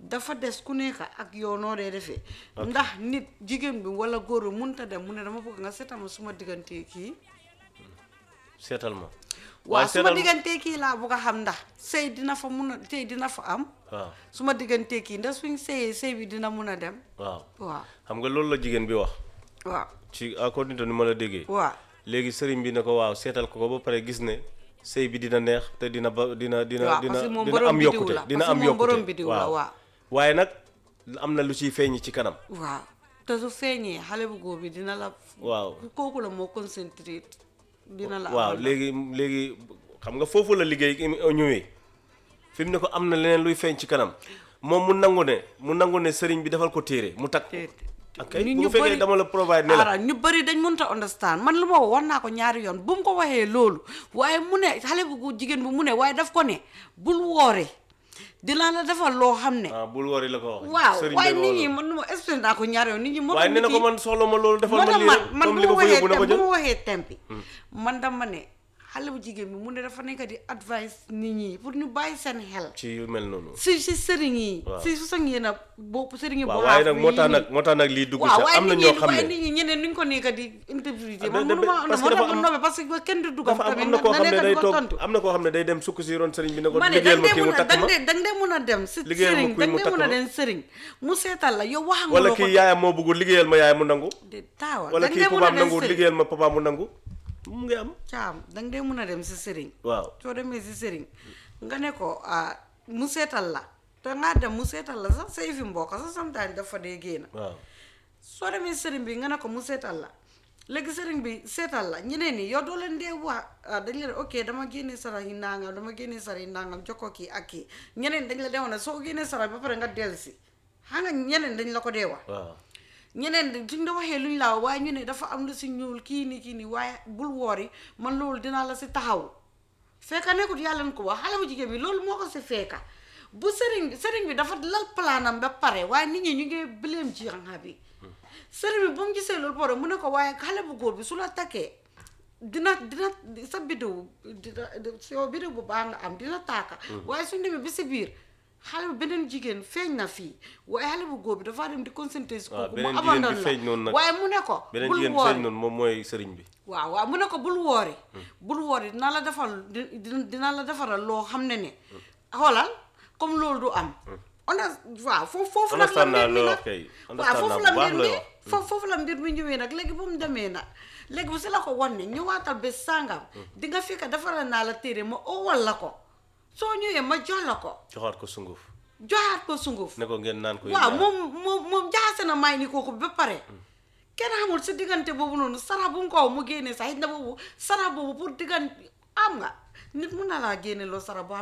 dafa des ku nekk ak yow noo dee defee ndax nit jigéen bi wala góor bi mënut a dem mu ne dama bëgg nga seetal ma suma diggante kii seetal ma waaw waaye suma seetal diggante kii laa bëgg a xam ndax sëy dina fa mun a sëy dina fa am waaw suma diggante kii ndax suñ sëyee sëy bi dina mun a dem waaw waaw xam nga loolu la jigéen bi wax waaw ci according to ni ma la déggee waaw léegi sëriñ bi ne ko waaw seetal ko ko ba pare gis ne sëy bi dina neex te dina ba dina dina waaw dina parce que moom dina borom am bidiw yokkute la dina parce que am moom borom yokkute bidiw la waaw waaye nag am na lu ciy feeñ ci kanam waaw te su feeñee xale bu góor bi dina la waaw kooku la moo concentré dina la waaw amal léegi léegi xam nga foofu la liggéey ñëwee fi mu ne ko am na leneen luy feeñ ci kanam moom mu nangu ne mu nangu ne sëriñ bi defal ko téere mu takk te- ok nit bu ñu fekkee bëri- dama la provide ne la ara ñu bëri dañ mënta understand man lu ma wax naa ko ñaari yoon bu mu ko waxee loolu waaye mu ne xale bu gu- jigéen bi mu ne waaye daf ko ne bul woore dinaa la defal loo xam ne ah bul wari la ko wax waaw sëriñ waaye bi nit loolu. ñi man ma expliqué naa ko ñaari yoon nit ñi moo waaye tax nee na nit ko yi- man soxla ma loolu defal moo ma tax lii man rek man comme bu li ma ko fa waxee yóbbu na ko temp bu jël ma waxee tempi man dama ne xale bu jigéen bi mu ne dafa nekk di advice nit ñi pour ñu bàyyi seen xel ci yu mel noonu si si sëriñ yi Waaw. si su sax yéen a bo sëriñ yi waaw bu waaye xaaf nag moo yi tax nii. nag moo tax nag lii dugg waaw sax waaye am na nit ñoo ñi xam waaye ne nit ñi ñeneen nuñ ko nekk di interpréter Ah, man da- mënuma da- am parce moo que tax dafa ma am- nobbe parce que kenn du dugam dafa am tamit am na koo xam ne nekk day di ko toog tontu am na koo xam ne day dem sukk si ron sëriñ bi ne ko ma ne liggéeyal dang ma dee kii mu mun a takk dang ma dee dang dee mun a dem si Liggéeyal ma sëriñ kuy dang mu dee takk mun a ma. dem sëriñ mu seetal la yow wax nga wala loo ko kii yaayam moo bëggul liggéeyal ma yaay mu nangu de taawa wala dang kii dee mun a papaam dem nangu sëriñ liggéeyal ma papa mu nangu mu ngi am caam dang dee mun a dem si sëriñ waaw soo demee si sëriñ nga ne ko ah mu seetal la te ngaa dem mu seetal la sax say fi mbokk sax sometimes dafa dee génn waaw soo demee sëriñ bi nga ne ko mu seetal la léegi sëriñ bi seetal la ñeneen ñi yow doo leen dee wax ah, dañ leen ok dama génnee sarax yi nangam dama génnee sarax yi nangam jox ko kii ak kii ñeneen dañ la dee wax ne soo génnee sarax ba pare nga dellu si xam nga ñeneen dañ la ko dee wax waaw ñeneen di suñ la waxee luñ laa waaye ñu ne dafa am lu si ñuul kii nii kii nii waaye bul woori man loolu dinaa la si taxaw fekka nekkut yàlla na ko wax xale bu jigéen bi loolu moo ko si fekka bu sëriñ sëriñ bi dafa lal plaanam ba pare waaye nit ñi ñu ngi bileem ci xanaa bi sëriñ bi bu mu gisee loolu pare mu ne ko waaye xale bu góor bi su la takkee dina dina sa bidéw dina soo bidéw bu baax nga am dina taaka waaye suñ demee bi si biir xale bi beneen jigéen feeñ na fii waaye xale bu góor bi dafa dem di concentré si waaw kooku mu beneen jigéen abandon bi la feeñ noonu nag waaye mu ne ko beneen bul jigéen bi woori feeñ noonu moom mooy sëriñ bi waaw waaw mu ne ko bul woori bul woori dina la defal di- di- dina la defaral loo xam ne ne xoolal comme loolu du am on a waaw foofu foofu nag la Understand naa mbir mi loo nag wax kay. waaw Understand foofu naa la bu baax mbir mi looy wax. foofu foofu la mbir mi ñëwee nag léegi bu mu demee nag léegi bu si la ko wan ne ñëwaatal bés sàngam di nga fekk defaral naa la téere ma owal la ko soo ñëwee ma jox la ko joxaat ko sunguf joxaat ko sunguf ne ko ngeen naan ko waaw yéen moom moom moom jaxase na may ni kooku ba pare kenn xamul si diggante boobu noonu sarax bu nga ko mu génnee sax it na boobu sarax boobu pour diggante am nga nit mun na laa génne loo sarax boo xam